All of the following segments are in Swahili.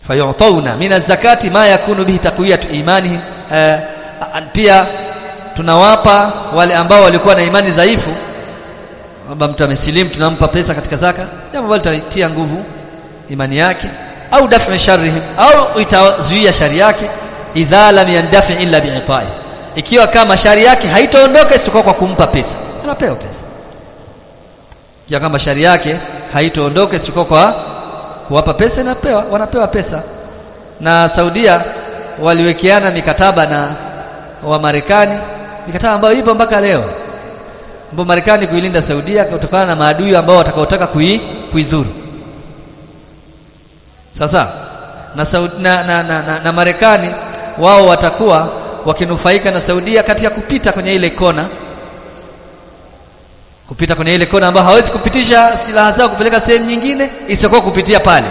fayutawna min az-zakati ma yakunu bihi taqwiyatu imanihim uh, pia tunawapa wale ambao walikuwa na imani dhaifu kwamba mtu amesilimu tunampa pesa katika zaka jambo ambalo litatia nguvu imani yake au daf'i sharrihim au itazuia shari yake idha lam yandafi illa bi'itai ikiwa kama shari yake haitaondoka isipokuwa kwa kumpa pesa anapewa pesa ikiwa kama shari yake haitaondoka isipokuwa kwa kuwapa pesa inapewa wanapewa pesa na Saudia waliwekeana mikataba na wa Marekani mikataba ambayo ipo mpaka leo ambapo Marekani kuilinda Saudia kutokana na maadui ambao watakaotaka kui, kuizuru sasa na, Saudi, na, na, na, na, na Marekani wao watakuwa wakinufaika na Saudia katika kupita kwenye ile kona kupita kwenye ile kona ambayo hawezi kupitisha silaha zao kupeleka sehemu nyingine isiyokuwa kupitia pale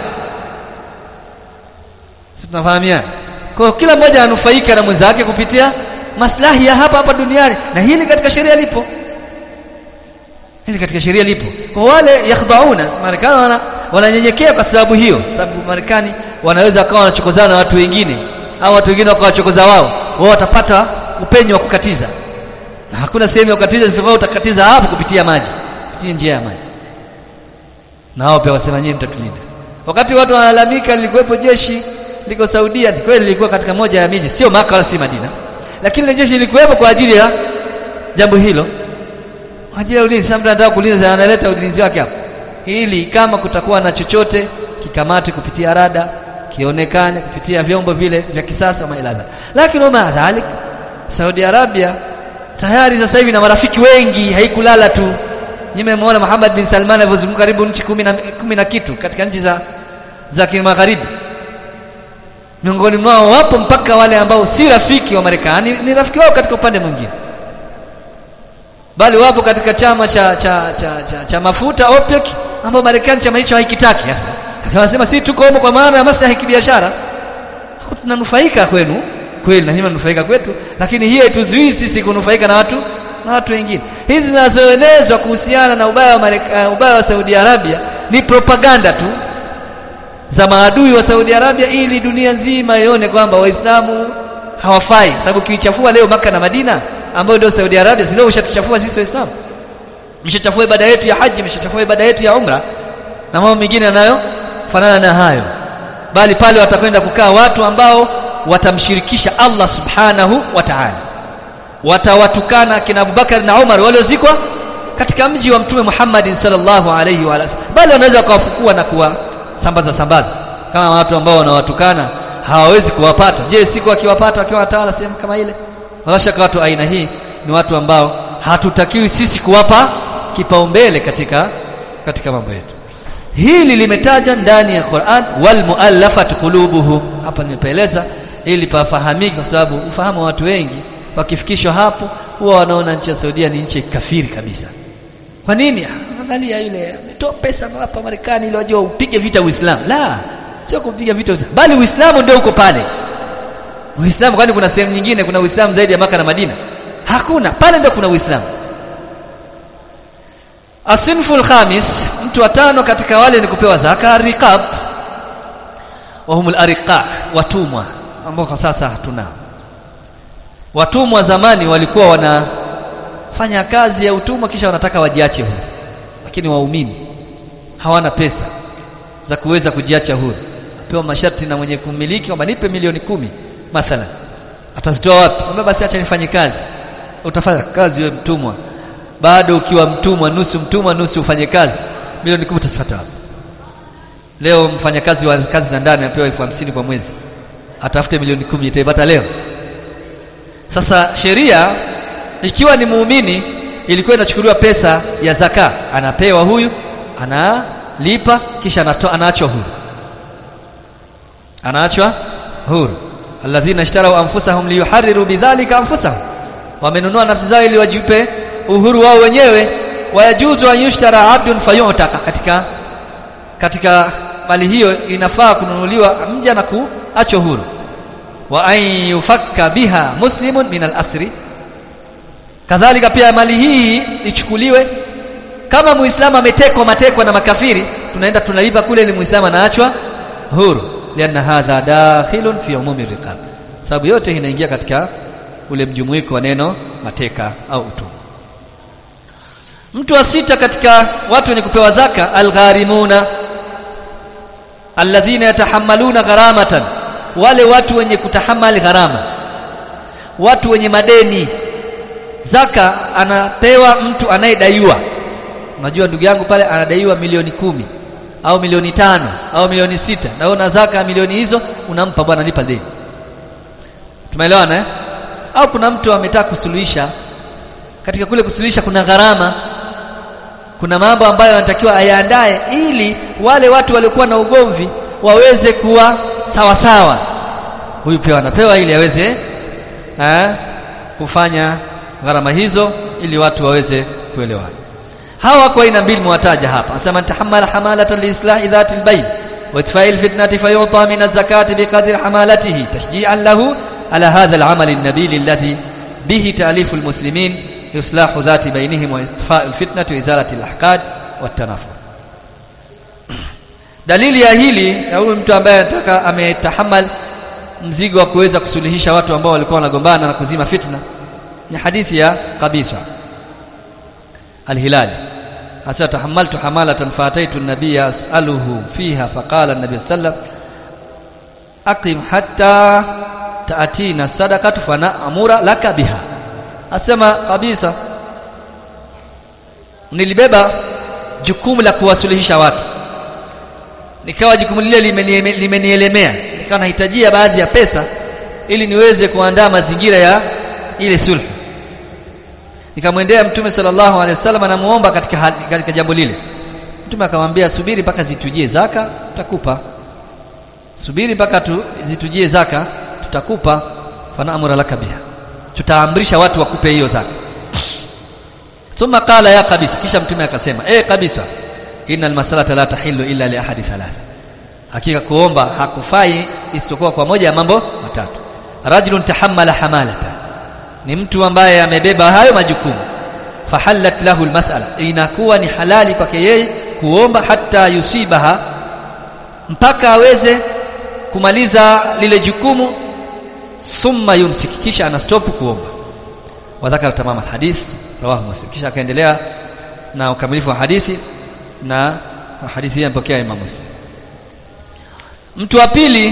sisi tunafahamiana kwa kila mmoja anufaika na mwenzake kupitia maslahi ya hapa hapa duniani na hili katika sheria lipo hili katika sheria lipo kwa wale yakhdhauna Marekani wana wananyenyekea kwa sababu hiyo sababu Marekani wanaweza wakawa wanachokozana na watu wengine au watu wengine wakawachokoza wao wao watapata upenyo wa kukatiza na hakuna sehemu ya kukatiza isipokuwa utakatiza hapo kupitia maji kupitia njia ya maji na wao pia wasema nyinyi mtatulinda wakati watu wanalalamika lilikuwepo jeshi liko Saudia ni kweli lilikuwa katika moja ya miji sio Maka wala si Madina lakini jeshi lilikuwepo kwa ajili ya jambo hilo kwa ajili ya ulinzi sasa mtu anataka kulinda analeta ulinzi wake hapo ili kama kutakuwa na chochote kikamate kupitia rada kionekane kupitia vyombo vile vya kisasa kama iladha lakini ma dhalik Saudi Arabia tayari sasa hivi na marafiki wengi haikulala tu nimemuona Muhammad bin Salman alivyozunguka karibu nchi kumi na, kumi na kitu katika nchi za za kimagharibi miongoni mwao wapo mpaka wale ambao si rafiki wa Marekani ni rafiki wao katika upande mwingine bali wapo katika chama cha cha cha, cha, cha mafuta OPEC ambao Marekani chama hicho haikitaki sasa akawasema si tuko huko kwa maana ya maslahi ya kibiashara tunanufaika kwenu kweli na nyinyi mnanufaika kwetu lakini hiyo ituzuii sisi kunufaika na watu na watu wengine hizi zinazoenezwa kuhusiana na ubaya wa Mareka, ubaya wa Saudi Arabia ni propaganda tu za maadui wa Saudi Arabia ili dunia nzima ione kwamba waislamu hawafai sababu kiichafua leo maka na Madina ambayo ndio Saudi Arabia sio ushatuchafua sisi waislamu mshachafua ibada yetu ya haji mshachafua ibada yetu ya umra na mambo mengine yanayo fanana na hayo bali pale watakwenda kukaa watu ambao watamshirikisha Allah subhanahu wa ta'ala watawatukana kina Abubakar na Umar waliozikwa katika mji wa mtume Muhammad sallallahu alayhi wa sallam bali wanaweza wakawafukua na kuwa sambaza sambaza kama watu ambao wanawatukana hawawezi kuwapata je siku akiwapata wakiwa watawala sehemu kama ile wala shaka watu aina hii ni watu ambao hatutakiwi sisi kuwapa kipaumbele katika katika mambo yetu hili limetajwa ndani ya Qur'an wal muallafat qulubuhum hapa nimepeleza ili pafahamike kwa sababu ufahamu wa watu wengi wakifikishwa hapo huwa wanaona nchi ya Saudia ni nchi kafiri kabisa kwa nini angalia yule ametoa pesa hapa Marekani ili waje upige vita Uislamu la sio kupiga vita Uislamu bali Uislamu ndio uko pale Uislamu kwani kuna sehemu nyingine kuna Uislamu zaidi ya maka na Madina hakuna pale ndio kuna Uislamu Asinful khamis mtu wa tano katika wale ni kupewa zaka riqab wa humul ariqa watumwa ambao kwa sasa hatuna watumwa zamani walikuwa wanafanya kazi ya utumwa kisha wanataka wajiache huru lakini waumini hawana pesa za kuweza kujiacha huru apewa masharti na mwenye kumiliki kwamba nipe milioni kumi mathalan atazitoa wapi kwamba basi acha nifanye kazi utafanya kazi wewe mtumwa bado ukiwa mtumwa nusu mtumwa nusu ufanye kazi milioni kumi utazipata wapi leo mfanyakazi wa kazi za ndani anapewa elfu hamsini kwa mwezi atafute milioni kumi itaipata leo sasa sheria ikiwa ni muumini ilikuwa inachukuliwa pesa ya zaka anapewa huyu analipa kisha anato, anaachwa huru anaachwa huru alladhina ishtarau anfusahum liyuharriru bidhalika anfusahum wamenunua nafsi zao ili wajipe uhuru wao wenyewe wayajuzu an yushtara abdun fayutaka katika katika mali hiyo inafaa kununuliwa mja na kuachwa huru wa an yufakka biha muslimun min al-asri kadhalika pia mali hii ichukuliwe kama muislamu ametekwa matekwa na makafiri tunaenda tunalipa kule ili muislamu anaachwa huru lianna hadha dakhilun fi umumi riqab sababu yote inaingia katika ule mjumuiko wa neno mateka au utumwa mtu wa sita katika watu wenye kupewa zaka algharimuna alladhina yatahammaluna gharamatan wale watu wenye kutahamali gharama watu wenye madeni zaka anapewa mtu anayedaiwa unajua ndugu yangu pale anadaiwa milioni kumi au milioni tano au milioni sita na una zaka milioni hizo unampa bwana lipa deni tumeelewana eh? au kuna mtu ametaka kusuluhisha katika kule kusuluhisha kuna gharama kuna mambo ambayo anatakiwa ayaandae ili wale watu waliokuwa na ugomvi waweze kuwa sawa sawa huyu pia anapewa ili aweze eh, kufanya gharama hizo ili watu waweze kuelewana hawa kwa aina mbili mwataja hapa anasema tahammala hamalatan liislahi dhati albayn wa itfa'i alfitnati fayuta min az-zakati biqadri hamalatihi tashji'an lahu ala hadha al-amal an-nabil alladhi bihi ta'lifu al-muslimin islahu dhati bainihim wa itfa'u al-fitnati wa izalati al-ahqad wa at-tanafur dalili ya hili ya huyu mtu ambaye anataka ametahamal mzigo wa kuweza kusuluhisha watu ambao walikuwa wanagombana na kuzima fitna ni hadithi ya Qabisa al-Hilali hasa tahammaltu hamalatan fataitu an-nabiyya as'aluhu fiha faqala an-nabiy sallam aqim hatta ta'tina sadaqatu fa na'mura laka biha asema kabisa nilibeba jukumu la kuwasuluhisha watu nikawa jukumu lile limenielemea nikawa nahitajia baadhi ya pesa ili niweze kuandaa mazingira ya ile sulhu nikamwendea mtume sallallahu alaihi wasallam anamuomba katika katika jambo lile mtume akamwambia subiri mpaka zitujie zaka tutakupa subiri mpaka tu, zitujie zaka tutakupa fanaamura laka biha tutaamrisha watu wakupe hiyo zaka thumma qala ya kabisa kisha mtume akasema eh kabisa innal masalata la tahillu illa li ahadi thalatha hakika kuomba hakufai isipokuwa kwa moja ya mambo matatu rajulun tahammala hamalata ni mtu ambaye amebeba hayo majukumu fahallat lahu almas'ala inakuwa ni halali kwake yeye kuomba hata yusibaha mpaka aweze kumaliza lile jukumu thumma yumsik kisha anastop kuomba wadhakara tamama alhadith rawahu muslim kisha akaendelea na ukamilifu wa hadithi na hadithi hii mpokea Imam Muslim mtu wa pili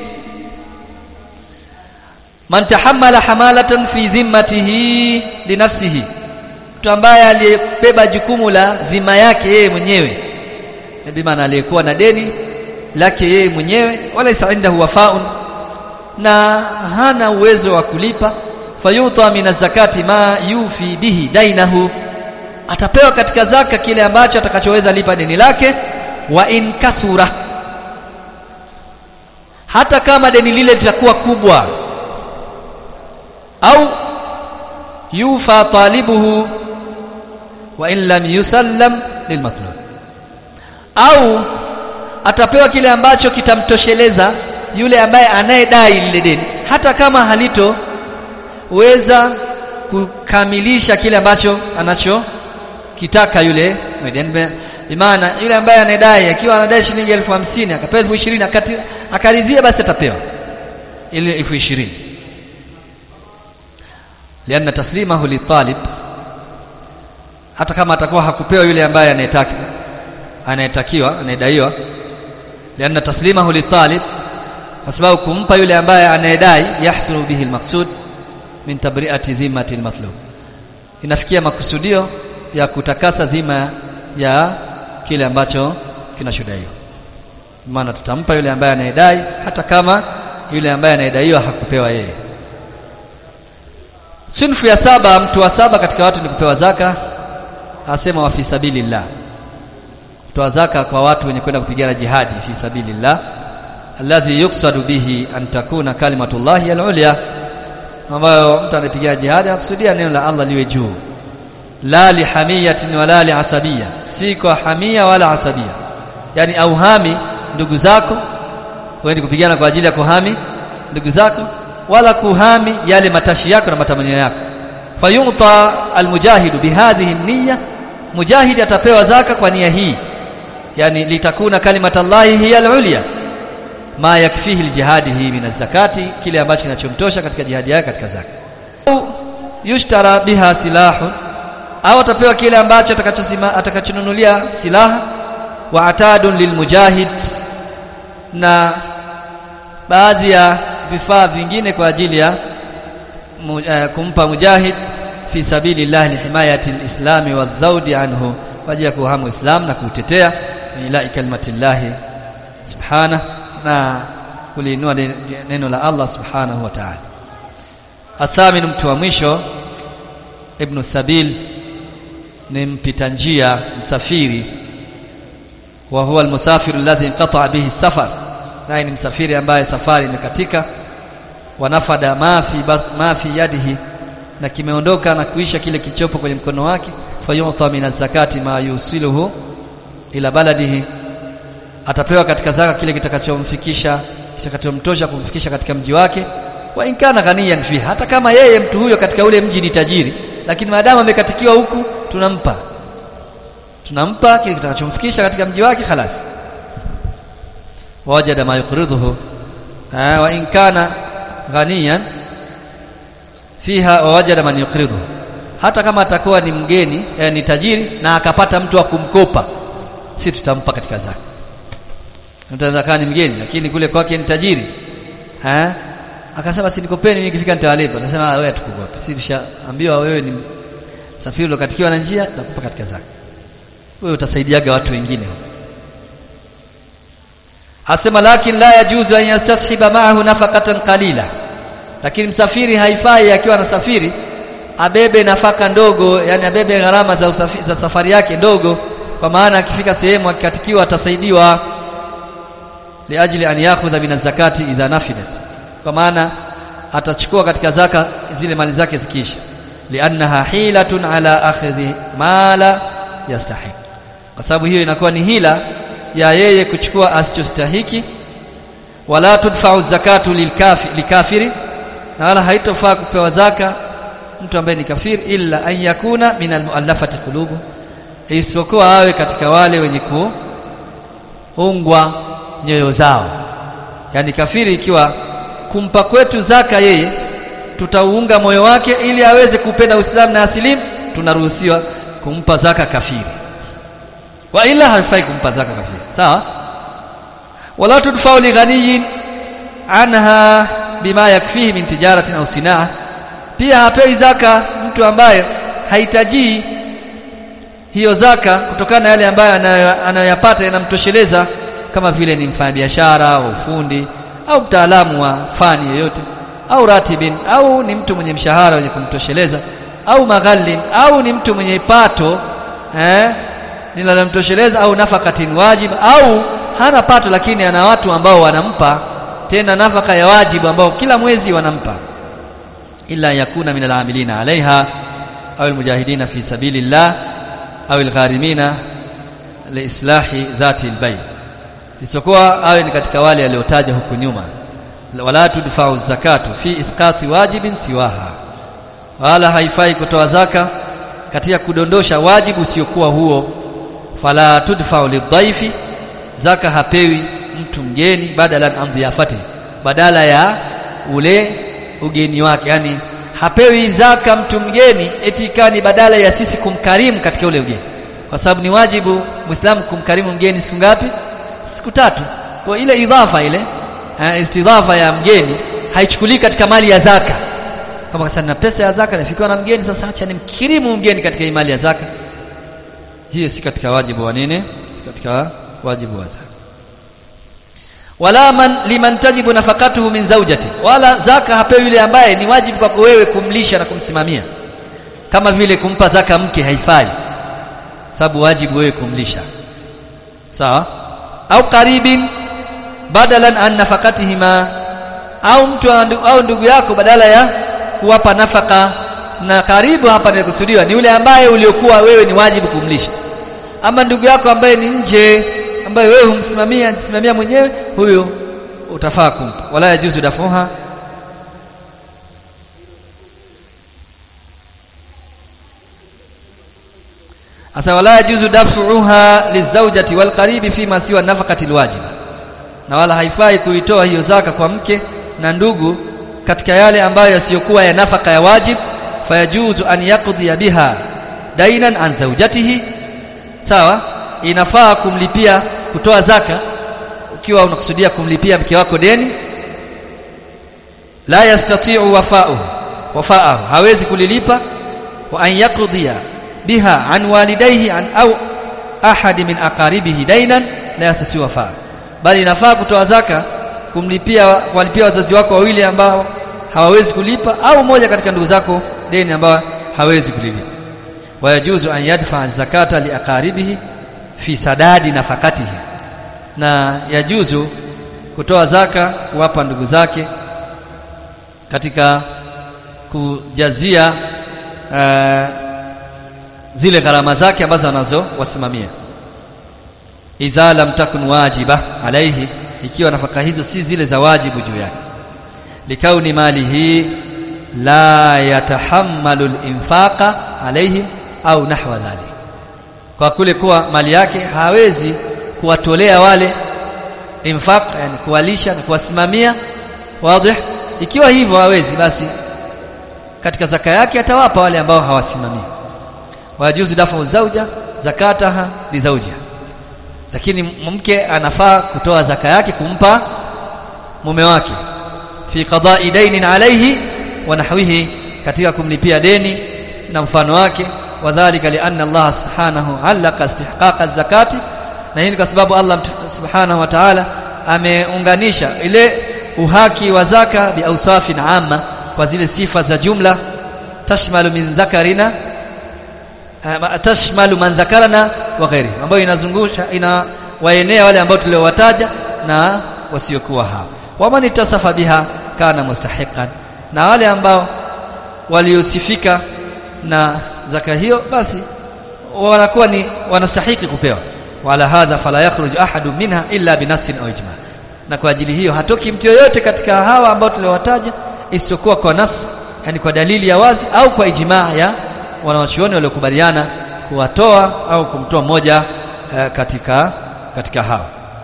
man tahammala hamalatan fi dhimmatihi linafsihi mtu ambaye aliyebeba jukumu la dhima yake yeye mwenyewe bi maana aliyekuwa na deni lake yeye mwenyewe wala indahu wafaun na hana uwezo wa kulipa fayuta min zakati ma yufi bihi dainahu atapewa katika zaka kile ambacho atakachoweza lipa deni lake wa in kathura hata kama deni lile litakuwa kubwa au yufa talibuhu wa in lam yusallam lilmatlub au atapewa kile ambacho kitamtosheleza yule ambaye anayedai lile deni hata kama halito weza kukamilisha kile ambacho anacho kitaka yule imana yule ambaye anadai akiwa anadai shilingi elfu hamsini akapewa elfu ishirini akaridhia basi atapewa ile elfu ishirini lianna taslimahu litalib hata kama atakuwa hakupewa yule ambaye anayetaka anayetakiwa anayedaiwa lianna taslimahu litalib kwa sababu kumpa yule ambaye anayedai yahsulu bihi almaqsud min tabri'ati dhimmati almatlub inafikia makusudio ya kutakasa dhima ya kile ambacho kinachodaiwa maana tutampa yule ambaye anayedai hata kama yule ambaye anayedaiwa hakupewa yeye sinfu ya saba mtu wa saba katika watu ni kupewa zaka asema wa fi sabilillah kutoa zaka kwa watu wenye kwenda kupigana jihadi fi sabilillah alladhi yuqsadu bihi an takuna kalimatullahi al-ulya ambayo mtu anapigia jihadi akusudia neno la Allah liwe juu la lihamiyatin wala liasabia si kwa hamia wala asabia yani auhami ndugu zako wewe kupigana kwa ajili ya kuhami ndugu zako wala kuhami yale matashi yako na matamanio yako fayuta almujahidu bihadhihi niyya mujahidi atapewa zaka kwa nia hii yani litakuna kalimatallahi hiya alulya ma yakfihi aljihadihi min zakati kile ambacho kinachomtosha katika jihadi yake katika zaka au yushtara biha silahun au atapewa kile ambacho atakachosima atakachonunulia silaha wa atadun lilmujahid na baadhi ya vifaa vingine kwa ajili ya mu, uh, kumpa mujahid fi sabilillah lihimayati alislami wadhaudi anhu kwa ajili ya kuhamu islam na kuutetea ila kalimatillahi subhana na kuliinua neno la Allah subhanahu wa ta'ala athamin mtu wa mwisho ibn sabil ni mpita njia msafiri wa huwa almusafir alladhi inqata bihi safar naye ni msafiri ambaye safari imekatika wanafada ma fi ma fi yadihi na kimeondoka na kuisha kile kichopo kwenye mkono wake fayuta min zakati ma yusiluhu ila baladihi atapewa katika zaka kile kitakachomfikisha kitakachomtosha kumfikisha katika mji wake wa inkana ghaniyan fi hata kama yeye mtu huyo katika ule mji ni tajiri lakini maadamu amekatikiwa huku tunampa tunampa kile kitakachomfikisha katika mji wake khalas wajada ma yuqriduhu wa in kana ghaniyan fiha wajada man yuqriduhu hata kama atakuwa ni mgeni eh, ni tajiri na akapata mtu wa kumkopa si tutampa katika zaka mtaweza kaa ni mgeni lakini kule kwake ni tajiri eh akasema si nikopeni mimi nikifika nitawalipa atasema wewe tukukope sisi tushaambiwa wewe ni safiri ukatikiwa na njia tutakupa katika zaka wewe utasaidiaga watu wengine asema lakin la yajuzu an yastashiba ma'ahu nafaqatan qalila lakini msafiri haifai akiwa anasafiri abebe nafaka ndogo yani abebe gharama za, usafi, za safari yake ndogo kwa maana akifika sehemu akikatikiwa atasaidiwa liajli an yakhudha min zakati idha nafidat kwa maana atachukua katika zaka zile mali zake zikiisha liannaha hilatun ala akhdhi mala yastahiq kwa sababu hiyo inakuwa ni hila ya yeye kuchukua asichostahiki wala tudfa'u zakatu lilkafi likafiri na wala haitofaa kupewa zaka mtu ambaye ni kafiri illa an yakuna min almuallafati qulubu isipokuwa awe katika wale wenye kuungwa nyoyo zao yani kafiri ikiwa kumpa kwetu zaka yeye tutauunga moyo wake ili aweze kupenda Uislamu na asilimu tunaruhusiwa kumpa zaka kafiri wa ila haifai kumpa zaka kafiri sawa wala tudfa'u li ghaniyin anha bima yakfihi min tijaratin au sinaa pia hapewi zaka mtu ambaye hahitaji hiyo zaka kutokana na yale ambayo anayoyapata yanamtosheleza kama vile ni mfanyabiashara au ufundi au mtaalamu wa fani yoyote au ratibin au ni mtu mwenye mshahara wenye kumtosheleza au maghallin au ni mtu mwenye pato eh linalomtosheleza au nafakatin wajib au hana pato lakini ana watu ambao wanampa tena nafaka ya wajibu ambao kila mwezi wanampa illa yakuna min al'amilina alaiha au almujahidina fi sabilillah au algharimina liislahi dhati albayt isipokuwa awe ni katika wale aliotaja huku nyuma wala tudfa'u zakatu fi isqati wajibin siwaha wala haifai kutoa zaka katika kudondosha wajibu usiokuwa huo fala tudfa'u lidhaifi zaka hapewi mtu mgeni badala an dhiyafati badala ya ule ugeni wake yani hapewi zaka mtu mgeni eti ikani badala ya sisi kumkarimu katika ule ugeni kwa sababu ni wajibu muislamu kumkarimu mgeni siku ngapi siku tatu kwa ile idhafa ile uh, istidhafa ya mgeni haichukulii katika mali ya zaka kama sasa na pesa ya zaka nafikiwa na mgeni sasa acha nimkirimu mgeni katika mali ya zaka hiyo si katika wajibu wa nini si katika wajibu wa zaka wala man liman tajibu nafakatuhu min zawjati wala zaka hapewi yule ambaye ni wajibu kwako wewe kumlisha na kumsimamia kama vile kumpa zaka mke haifai sababu wajibu wewe kumlisha sawa au qaribin badalan an nafakatihima au mtu au ndugu yako badala ya kuwapa nafaka na karibu hapa nikusudiwa ni yule ambaye uliokuwa wewe ni wajibu kumlisha ama ndugu yako ambaye ni nje ambaye wewe humsimamia anasimamia mwenyewe huyo utafaa kumpa wala yajuzu dafuha asa wala yajuzu dafuha lizawjati walqaribi fima siwa nafaqati alwajiba na wala haifai kuitoa hiyo zaka kwa mke na ndugu katika yale ambayo yasiyokuwa ya nafaka ya wajib fayajuzu an yaqdi biha dainan an zawjatihi sawa inafaa kumlipia kutoa zaka ukiwa unakusudia kumlipia mke wako deni la yastati'u wafa'uhu wafa'ahu hawezi kulilipa wa an yaqdiya biha an walidayhi an au ahadi min aqaribihi dainan la yastati'u wafa'ahu bali inafaa kutoa zaka kumlipia kuwalipia wazazi wako wawili ambao hawawezi kulipa au moja katika ndugu zako deni ambao hawezi kulilipa wayajuzu an yadfa zakata liaqaribihi fi sadadi nafakatihi na yajuzu kutoa zaka kuwapa ndugu zake katika kujazia uh, zile gharama zake ambazo anazowasimamia idha lam takun wajiba alaihi ikiwa nafaka hizo si zile za wajibu juu yake likauni malihi la yatahammalu al-infaqa alaihim au nahwa dhalik kwa kule kuwa mali yake hawezi kuwatolea wale infaq yani kuwalisha na kuwasimamia wazi ikiwa hivyo hawezi basi katika zaka yake atawapa wale ambao hawasimamii wajuzu dafu zauja zakataha li zauja lakini mke anafaa kutoa zaka yake kumpa mume wake fi qada'i dainin alayhi wa nahwihi katika kumlipia deni na mfano wake wadhālika lianna Allah subhanahu allaka istihqaqa zakati na hii ni kwa sababu Allah subhanahu wa ta'ala ameunganisha ile uhaki wa zaka bi awsafin amma kwa zile sifa za jumla tashmalu min dhakarina tashmalu man dhakarana wa ghairi ambayo inazungusha ina waenea wale ambao tuliowataja na wasiokuwa hao waman itasafa biha kana mustahiqan na wale ambao waliosifika na zaka hiyo basi wanakuwa ni wanastahiki kupewa wala hadha fala yakhruju ahadu minha illa binasin au ijma na kwa ajili hiyo hatoki mtu yoyote katika hawa ambao tuliowataja isiyokuwa kwa nas yani kwa dalili ya wazi au kwa ijmaa ya wanawachuoni waliokubaliana kuwatoa au kumtoa mmoja uh, katika katika hao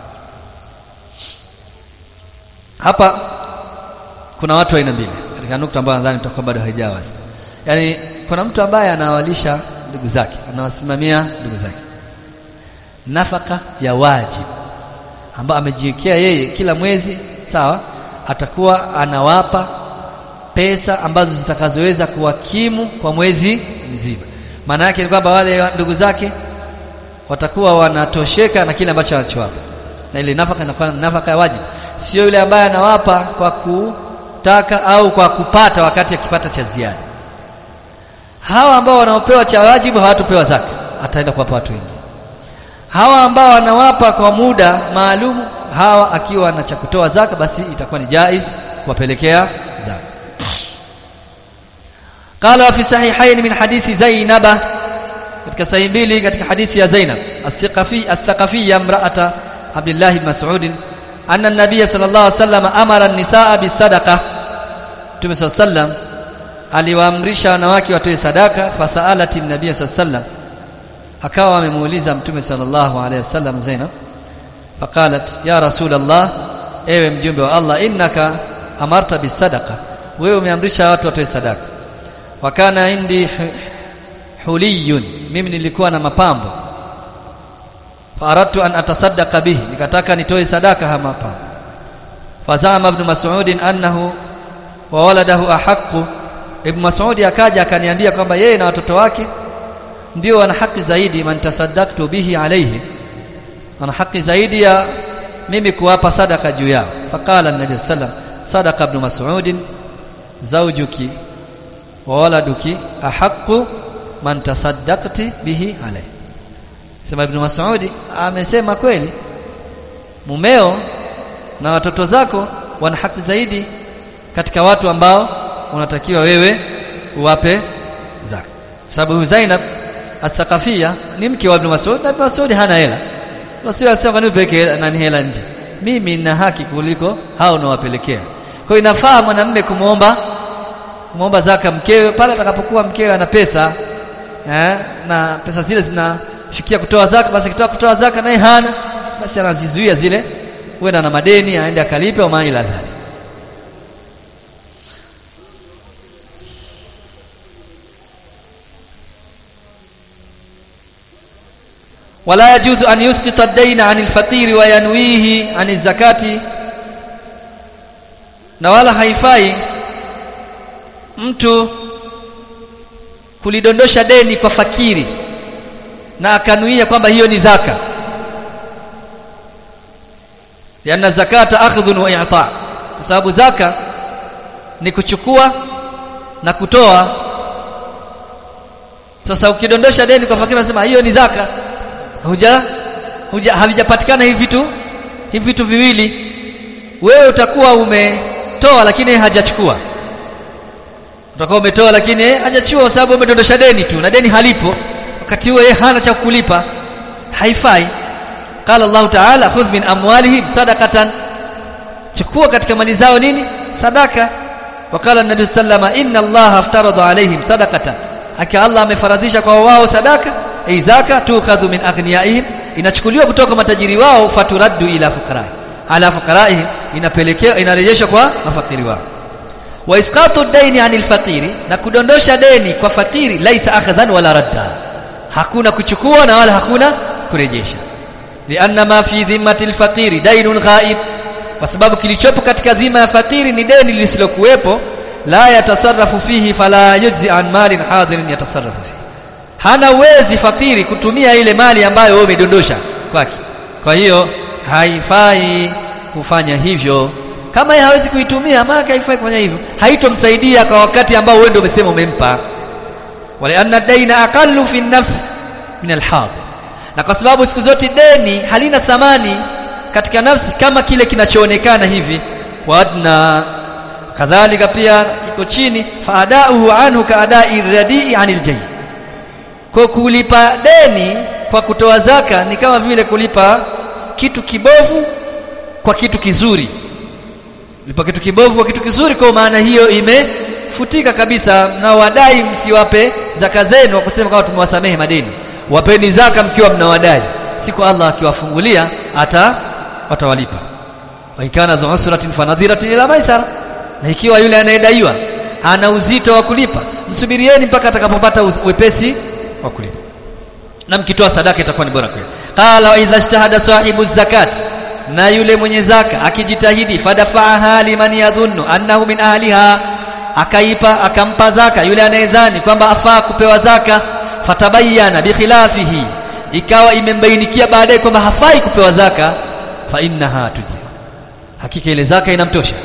hapa kuna watu aina mbili katika nukta ambayo nadhani tutakuwa bado haijawa wazi yani kuna mtu ambaye anawalisha ndugu zake anawasimamia ndugu zake nafaka ya wajib ambayo amejiwekea yeye kila mwezi sawa atakuwa anawapa pesa ambazo zitakazoweza kuwakimu kwa mwezi mzima maana yake ni kwamba wale ndugu zake watakuwa wanatosheka na kile ambacho anachowapa na ile nafaka inakuwa nafaka ya wajibu sio yule ambaye anawapa kwa kutaka au kwa kupata wakati akipata cha ziada hawa ambao wanaopewa cha wajibu hawatopewa zaka ataenda kuwapa watu wengine hawa ambao wanawapa kwa muda maalum hawa akiwa na cha kutoa zaka basi itakuwa ni jaiz kuwapelekea zaka qala fi sahihain min hadithi zainaba katika sahihi mbili katika hadithi ya Zainab al-Thaqafi al-Thaqafiyya imra'ata Abdullah ibn Mas'ud anna an-nabiy sallallahu alayhi wasallam amara an-nisaa bis-sadaqa Mtume sallallahu aliwaamrisha wanawake watoe sadaka fasaalati an-nabiy sallallahu akawa amemuuliza Mtume sallallahu alayhi wasallam Zainab faqalat ya rasul Allah ewe mjumbe wa Allah innaka amarta bis-sadaqa wewe umeamrisha watu watoe sadaka wakana indi huliyun mimi nilikuwa na mapambo faradtu an atasaddaqa bihi nikataka nitoe sadaka haya mapambo fazama ibn mas'ud annahu wa waladahu ahaqqu ibn mas'ud akaja akaniambia kwamba yeye na watoto wake ndio wana haki zaidi man tasaddaqtu bihi alayhi wana haki zaidi ya mimi kuwapa sadaka juu yao faqala an-nabi sallam sadaqa ibn mas'ud zawjuki wa waladuki ahaqqu man tasaddaqti bihi alayhi sema ibn Mas'ud amesema kweli mumeo na watoto zako wana haki zaidi katika watu ambao unatakiwa wewe uwape zaka sababu Zainab athaqafia ni mke wa ibn Mas'ud na ibn Mas'ud hana hela wasio asema ni peke nani hela nje mimi nina haki kuliko hao unawapelekea kwa inafaa mwanamume kumuomba kumuomba zaka mkewe pale atakapokuwa mkewe ana pesa eh, na pesa zile zinafikia kutoa zaka basi akitoa kutoa zaka naye hana basi anazizuia zile huenda na madeni aende akalipe au maila dhali ولا يجوز أن يسقط الدين عن الفقير وينويه عن الزكاة na wala haifai mtu kulidondosha deni kwa fakiri na akanuia kwamba hiyo ni zaka lianna zakata akhdhun wa i'ta kwa sababu zaka ni kuchukua na kutoa sasa ukidondosha deni kwa fakiri unasema hiyo ni zaka huja, huja havijapatikana hivi vitu hivi vitu viwili wewe utakuwa umetoa lakini hajachukua utakuwa umetoa lakini hajachukua kwa sababu umedondosha deni tu na deni halipo wakati huo yeye hana cha kulipa haifai qala Allah ta'ala khudh min amwalihim sadaqatan chukua katika mali zao nini sadaka wakala nabii sallama inna Allah aftarada alaihim sadaqatan haki Allah amefaradhisha kwa wao sadaka ay zaka tukhadhu min aghniyaihim inachukuliwa kutoka matajiri wao faturaddu ila fuqara ala fuqaraihim inapelekea inarejeshwa kwa mafakiri wao wa isqatu daini anil faqiri na kudondosha deni kwa fakiri laisa akhdhan wala radda hakuna kuchukua na wala hakuna kurejesha lianna ma fi dhimmati alfaqiri dainun ghaib kwa sababu kilichopo katika dhima ya fakiri ni deni lisilokuwepo la yatasarrafu fihi fala yujzi an malin hadirin yatasarrafu fihi hana uwezi fakiri kutumia ile mali ambayo wewe umedondosha kwake kwa hiyo haifai kufanya hivyo kama yeye hawezi kuitumia maana haifai kufanya hivyo haitomsaidia kwa wakati ambao wewe ndio umesema umempa wala anna daina aqallu fi nafsi min alhadir na kwa sababu siku zote deni halina thamani katika nafsi kama kile kinachoonekana hivi wadna kadhalika pia iko chini faadauhu anhu kaadai radii anil jayyid kwa kulipa deni kwa kutoa zaka ni kama vile kulipa kitu kibovu kwa kitu kizuri lipa kitu kibovu kwa kitu kizuri kwa maana hiyo imefutika kabisa na wadai msiwape zaka zenu kusema kama tumewasamehe madeni wapeni zaka mkiwa mnawadai siku Allah akiwafungulia ata watawalipa wa ikana dhu usratin fanadhiratun ila maisara na ikiwa yule anayedaiwa ana uzito wa kulipa msubirieni mpaka atakapopata wepesi wa kulipa na mkitoa sadaka itakuwa ni bora kwenu qala wa idha ijtahada sahibu zakat na yule mwenye zaka akijitahidi fadafa'aha liman yadhunnu annahu min ahliha akaipa akampa zaka yule anayedhani kwamba afaa kupewa zaka fatabayyana bikhilafihi ikawa imembainikia baadaye kwamba hafai kupewa zaka fa innaha tujzi hakika ile zaka inamtosha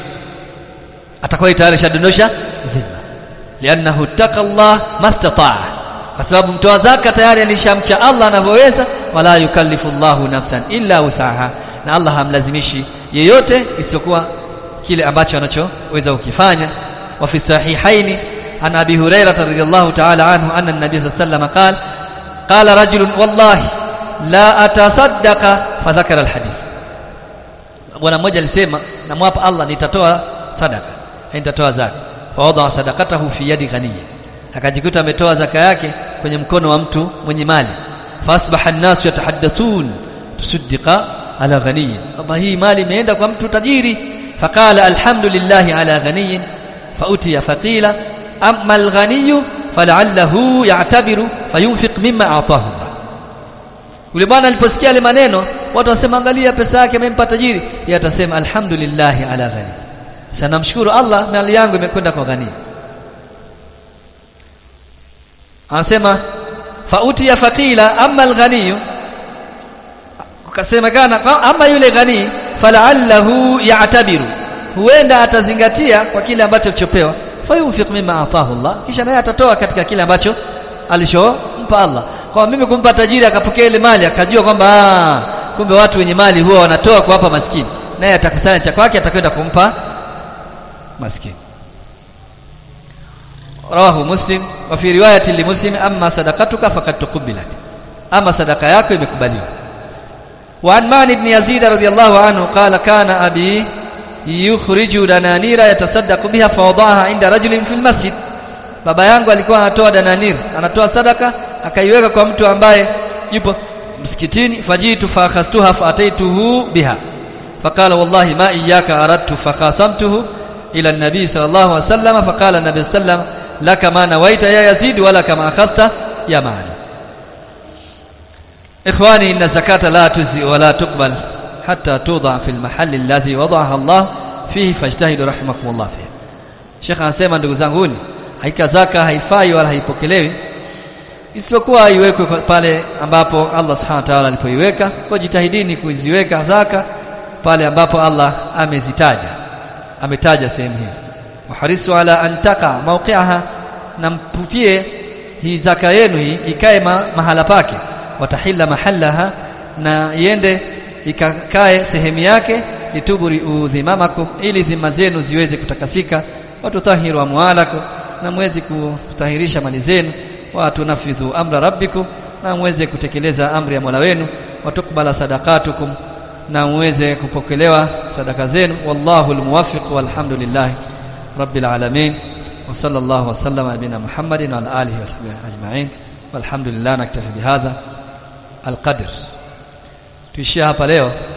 atakuwa tayari shadondosha dhima liannahu taqallah mastataa kwa sababu mtoa zaka tayari alishamcha Allah anavyoweza wala yukallifu Allahu nafsan illa usaha na Allah hamlazimishi yeyote isiyokuwa kile ambacho anachoweza kukifanya wa fi sahihaini an abi hurairah radhiyallahu ta'ala anhu anna an-nabiy sallallahu alayhi wasallam qala qala rajulun wallahi la atasaddaqa fa dhakara al-hadith bwana mmoja alisema namwapa Allah nitatoa sadaka nitatoa zaka fa wada sadaqatahu fi yadi ghaniyyin akajikuta ametoa zaka yake kwenye mkono wa mtu mwenye mali fasbaha an-nasu yatahaddathun tusaddiqa ala ghaniyin kwamba hii mali imeenda kwa mtu tajiri faqala alhamdulillah ala ghaniyin fautiya faqila amma alghaniyu fal'allahu ya'tabiru fayunfiq mimma ataahu Allah yule bwana aliposikia yale maneno watu wasema angalia pesa yake amempa tajiri yeye atasema alhamdulillah ala ghani sana namshukuru Allah mali yangu imekwenda kwa ghani anasema fautiya faqila amma alghaniyu kukasemekana ama yule ghani falaallahu ya'tabiru huenda atazingatia kwa kile ambacho alichopewa fayunfiq mimma ataahu Allah kisha naye atatoa katika kile ambacho alichompa Allah kwa mimi kumpa tajiri akapokea ile mali akajua kwamba kumbe watu wenye mali huwa wanatoa kuwapa maskini naye atakusanya cha kwake atakwenda kumpa maskini rawahu muslim wa fi riwayati li muslim amma sadaqatuka faqad tuqbilat ama sadaka yako imekubaliwa وعن مان بن يزيد رضي الله عنه قال كان أبي يخرج دنانير يتصدق بها فوضعها عند رجل في المسجد baba yangu alikuwa anatoa dananir anatoa sadaka akaiweka kwa mtu ambaye yupo msikitini fajitu fa akhadtuha fa ataituhu biha فقال والله ما إياك أردت فخاصمته إلى النبي صلى الله عليه وسلم فقال النبي صلى الله عليه وسلم لك ما نويت يا يزيد ولك ما أخذت يا معن إخواني إن الزكاة لا تجزي ولا تقبل حتى توضع في المحل الذي وضعها الله fihi fajtahidu rahimakumullah fihi Sheikh anasema ndugu zanguni haika zaka haifai wala haipokelewi isipokuwa iwekwe pale ambapo Allah subhanahu wa ta'ala alipoiweka kwa jitahidini kuziweka zaka pale ambapo Allah amezitaja ametaja sehemu hizi waharisu ala an taqa mawqi'aha na mpupie hii zaka yenu hii ikae ma, mahala pake watahilla mahallaha na iende ikakae sehemu yake lituburi udhimamakum ili dhima zenu ziweze kutakasika watutahiru amwalakum na mweze kutahirisha mali zenu watunafidhu amra rabbikum na mweze kutekeleza amri ya Mola wenu watukbala sadaqatukum na mweze kupokelewa sadaka zenu wallahu almuwaffiq walhamdulillah rabbil alamin wa sallallahu wa sallama bina muhammadin wa ala alihi wa sahbihi ajma'in walhamdulillah naktafi bihadha alqadr tuishia hapa leo